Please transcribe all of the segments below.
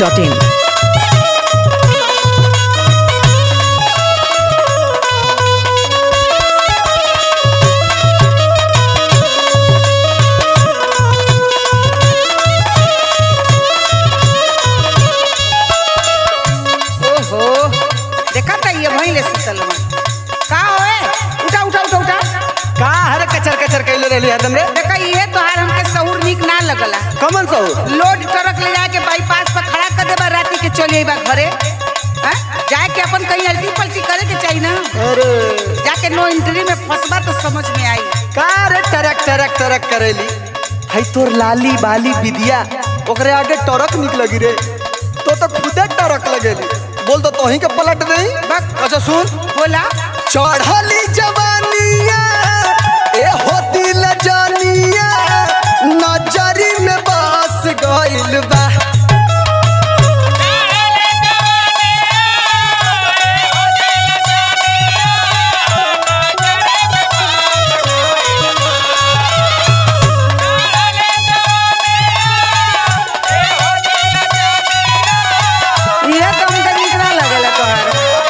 masti.in. ओहो देखा था ये वहीं ले सुतल बा। का होए उठा उठा उठा उठा का हरे कचर कचर कैले रहली हरदम रे देखा ये तोहार हमके सहूर निक ना लगला कमन सो लोड ट्रक ले जाके बाईपास पर खड़ा कर देबा राती के चली बा घरे हैं? जाए के अपन कहीं अल्टी पलटी करे के चाहिए ना अरे जाके नो एंट्री में फंसबा तो समझ में आई का रे टरक टरक टरक करेली हई तोर लाली बाली विदिया ओकरे आगे टरक निक लगी रे तो तो खुदे टरक लगेली बोल तो तोही के पलट नहीं बक अच्छा सुन बोला चढ़ली जवानिया ए होती ल जानिया नजरी में बस गइल बा ये तो हमके निक ना लगला तोहार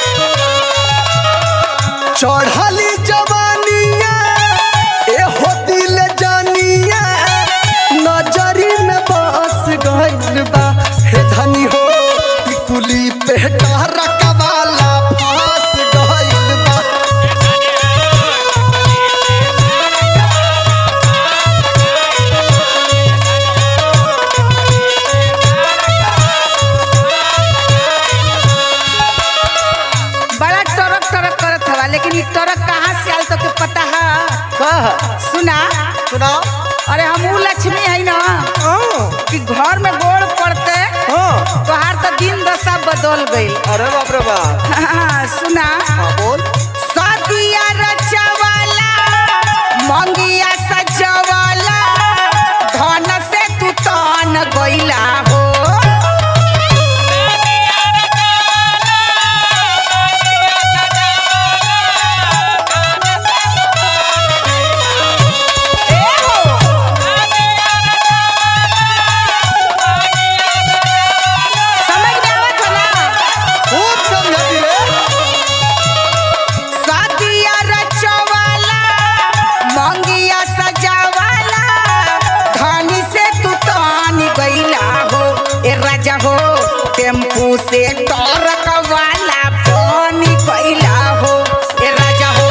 चढ़ली जवानिया ए होती ल जानिया नजरी में बस गइल बा हे धनी हो टिकुली पे टरक वाला फंस गइल बा बड़ा टरक टरक करत हवा लेकिन ये टरक कहाँ से आल तो के पता है कह सुना सुनाओ अरे हम ऊ लक्ष्मी है ना हाँ कि घर में गोड़ पड़ते हाँ तोहार तो दिन दशा बदल गई अरे बाप रे बाप सुना हाँ बोल सदिया रचवाला मंगिया सजवाला धन से तू तन गइला हो ए हो समझ में आवत हो ना खूब समझती रे सादिया रचवाला मंगिया सजावाला धनी से तू तानी गईला हो ए राजा हो टेम्पू से टरक वाला पानी गईला हो ए राजा हो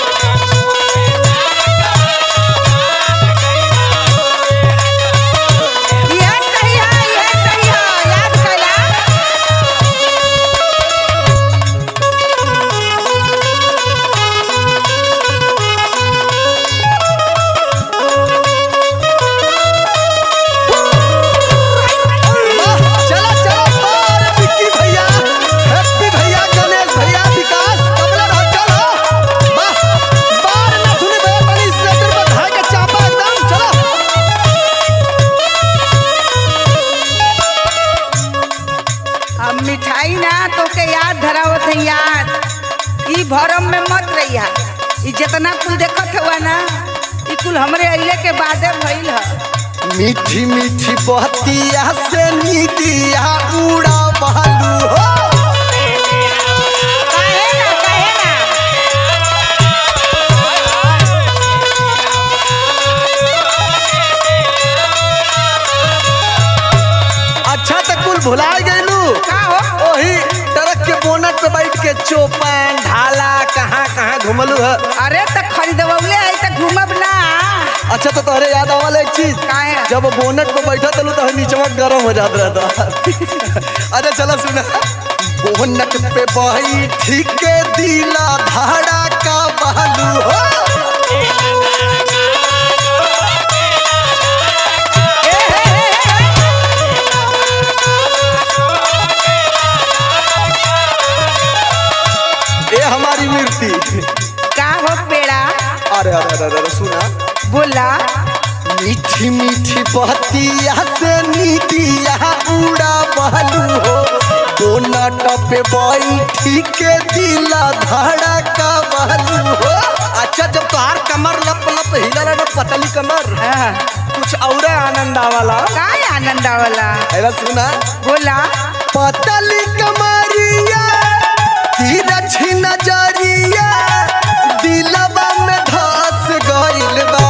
यह सही है यह सही है याद कला वाह, चलो चलो बार विक्की भैया हैप्पी भैया गणेश भैया विकास कमला रहो चलो वाह बार ना धुनी भैया बड़ी स्लेटर में धाय के चापा एकदम चलो अब मिठाई ना तो के याद धरावत है याद ई भरम में मत रहिया ई जितना कुल देखत हुआ ना ई कुल हमरे अइले के बादे भइल ह मीठी मीठी बहतिया से नीतिया उड़ा बहालू हो काहे ना काहे ना अच्छा तो कुल भुला गइलू का हो ओही ट्रक के बोनट पे बैठ के चौपन ढाला कहाँ कहाँ घुमलू है अरे त खरीदवले आई त घूमब ना अच्छा तो तोहरे याद आवल एक चीज काहे जब बोनट पे बैठा तलू तो नीचवा गरम हो जात रहता अच्छा चलो सुना बोनट पे बैठी के दिला धाड़ा का बहालू हो ये हमारी मूर्ति का हो पेड़ा अरे अरे अरे अरे सुना बोला मीठी मीठी बहतिया से नीतिया उड़ा बहलू हो बोनट पे बैठी के दिला धाड़ा का बहलू हो अच्छा जब तोहार कमर लप लप हिला ना पतली कमर हाँ। कुछ और आनंद आवाला काय आनंद आवला अरे सुना बोला पतली कमरिया तिरछी नजरिया दिलवा में धस गइल बा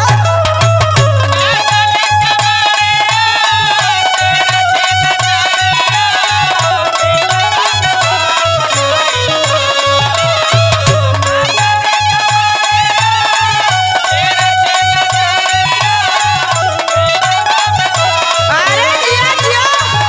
अरे जिया जिया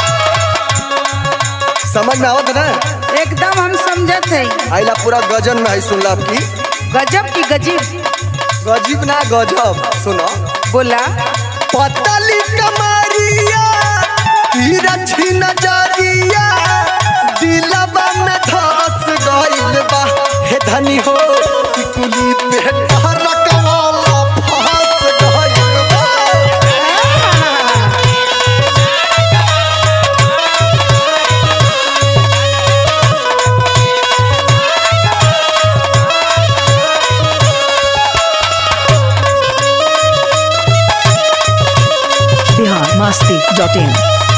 समझ में आवत ना एकदम हम समझत है आइला पूरा गजन में है सुनला की गजब की गजीब गजीब ना गजब सुनो बोला पतली कमरिया तिरछी नजरिया दिलवा में धस गइल बा हे धनी हो टिकुली पे रकवाला फंस गइल बा बिहार मस्ती डॉट इन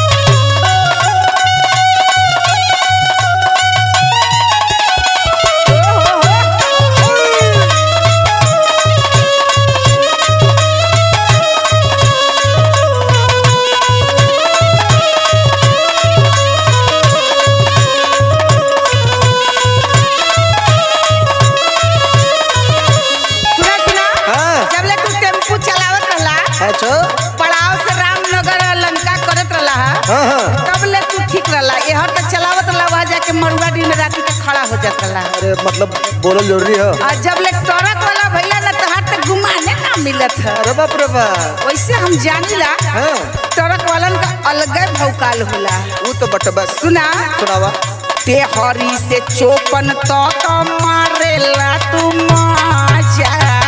सुना सुना हाँ। जब ले तू टेम्पू चलावत रहला अच्छा पड़ाव से रामनगर लंका करत रहला हाँ हाँ तब ले तू ठीक रहला एहर तक चलावत रहला वहाँ जाके मरुआ दिन राती के खड़ा हो जात रहला अरे मतलब बोलल जरूरी है और जब ले ट्रक वाला भैया ना तहार तक घुमाने ना मिलत है अरे बाप रे बाप वैसे हम जानिला हाँ ट्रक वालन का अलगे भौकाल होला वो तो बटबा सुना सुनावा तेहरी से चोपन तक मारेला तू मजा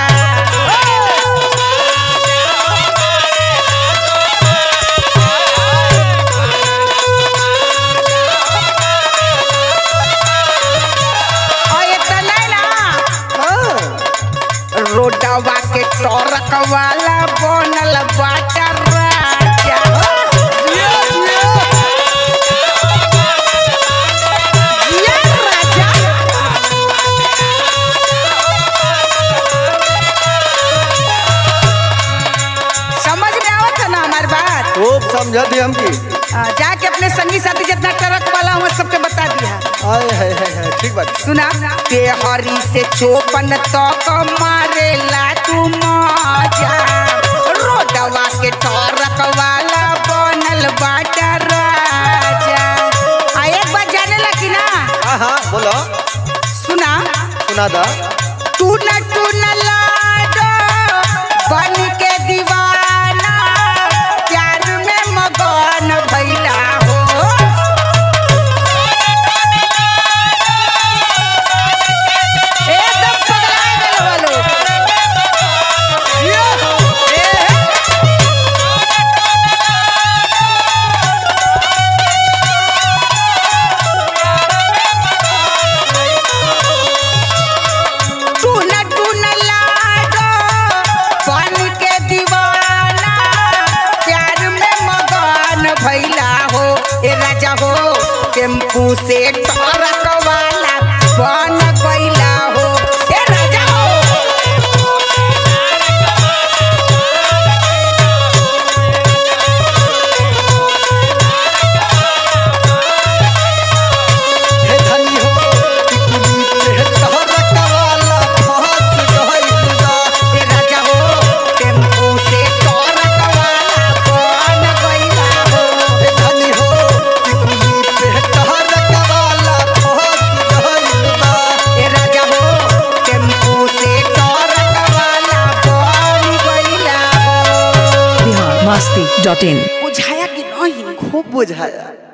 और इतना ना हाँ रोडवा के ट्रक वाला बनल बाटा राजा जिया राजा समझ में आवत है ना हमारी बात खूब समझा दी हमकी आ, जाके अपने संगी साथी जितना ट्रक वाला हुआ सबके बता दिया आए है है है ठीक बात सुना तेहरी से चोपन तक मारेला तू मजा रोडवा के ट्रक वाला बनल बाटा राजा आ एक बात जाने लगी ना हाँ हाँ बोलो सुना सुना दा तू न तू न लाडो बन के दीवाना प्यार में मगन भैला हो एकदम पगला गए वो लोग ए, तू न तू न लाडो बन के दीवाना प्यार में मगन भैला हो ए राजा हो टेम्पू से ट्रक वाला बन गैला हो ए राजा हो हे धनी हो टिकुली पे तहरक वाला फंस गइल बा ए राजा हो टेम्पू से ट्रक वाला बन गैला हो हे धनी हो टिकुली पे तहरक वाला फंस गइल बा ए राजा हो टेम्पू से ट्रक वाला बन गैला हो बिहार मस्ती डॉट इन बुझाया कि नहीं खूब बुझाया